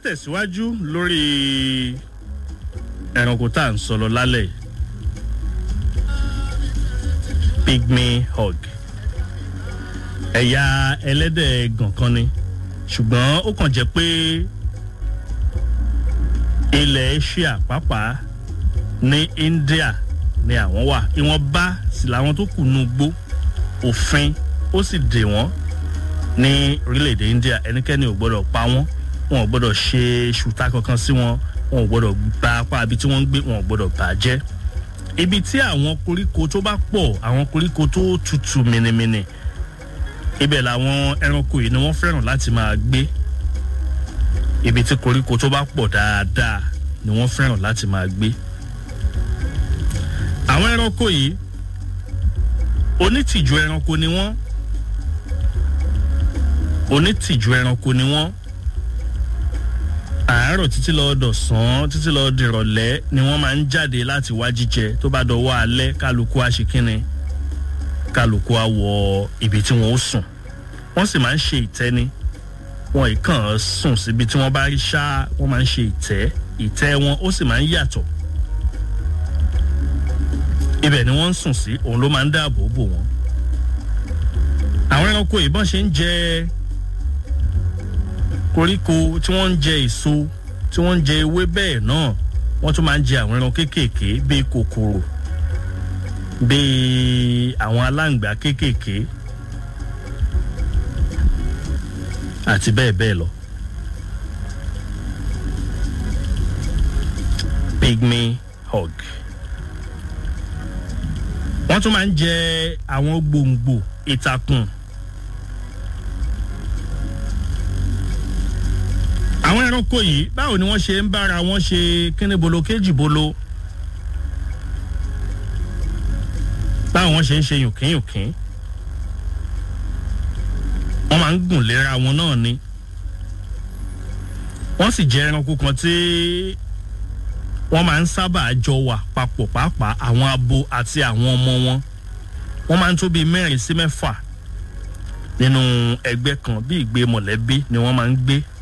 tẹ̀síwájú lórí ẹranko tá à ń sọ̀rọ̀ lálẹ́ yìí pygmy hog ẹ̀yà ẹlẹ́dẹ̀ gànkan ni ṣùgbọ́n ó kàn jẹ́ pé ilẹ̀ asia pàápàá ní india ni àwọn wà ìwọ̀nba sì làwọn tó kù nù gbó òfin ó sì dè wọ́n ní orílẹ̀-èdè india ẹnikẹ́ni ò gbọ́dọ̀ pa wọ́n wọn ò gbọ́dọ̀ ṣe ṣùtá kankan sí wọn wọn ò gbọ́dọ̀ gba apá ibi tí wọ́n ń gbé wọn ò gbọ́dọ̀ bà á jẹ́ ibi tí àwọn koríko tó bá pọ̀ àwọn koríko tó tutù mìnìmìnì ibẹ̀ làwọn ẹranko yìí ni wọ́n fẹ́ràn láti máa gbé ibi tí koríko tó bá pọ̀ dáadáa ni wọ́n fẹ́ràn láti máa gbé àwọn ẹranko yìí onítìjú ẹranko ni wọ́n onítìjú ẹranko ni wọ́n àárọ̀ títí lọ dọ̀sán títí lọ dìrọ̀lẹ́ ni wọ́n máa ń jáde láti wá jíjẹ tó bá dọwọ́ alẹ́ kálukú àṣekínni kálukú á wọ ibi tí wọ́n ó sùn wọ́n sì máa ń ṣe ìtẹ́ni wọn ìkàn sùn síbi tí wọ́n bá rí ṣá wọ́n máa ń ṣe ìtẹ́ ìtẹ́ wọn ó sì máa ń yàtọ̀ ibẹ̀ ni wọ́n ń sùn sí òun ló máa ń dáàbò bò wọ́n àwọn ẹranko ìbọn ṣe ń jẹ koríko tí wọ́n ń jẹ èso tí wọ́n ń jẹ ewé bẹ́ẹ̀ náà wọ́n tún máa ń jẹ àwọn ẹran kéékèèké bíi kòkòrò bíi àwọn aláǹgbá kéékèèké àti bẹ́ẹ̀ bẹ́ẹ̀ lọ. pygmy hog wọ́n tún máa ń jẹ àwọn gbòǹgbò ìtàkùn àwọn ẹranko yìí báwo ni wọ́n ṣe ń bára wọn ṣe kíní bolo kéjì bolo báwo wọ́n ṣe ń ṣe yùnkínyùnkín wọ́n máa ń gùn léra wọn náà ni wọ́n sì jẹ́ ẹranko kan tí wọ́n máa ń sábà jọ wà papọ̀ pàápàá àwọn abo àti àwọn ọmọ wọn wọ́n máa ń tó bíi mẹ́rin sí mẹ́fà nínú ẹgbẹ́ kan bí ìgbé mọ̀lẹ́bí ni wọ́n máa ń gbé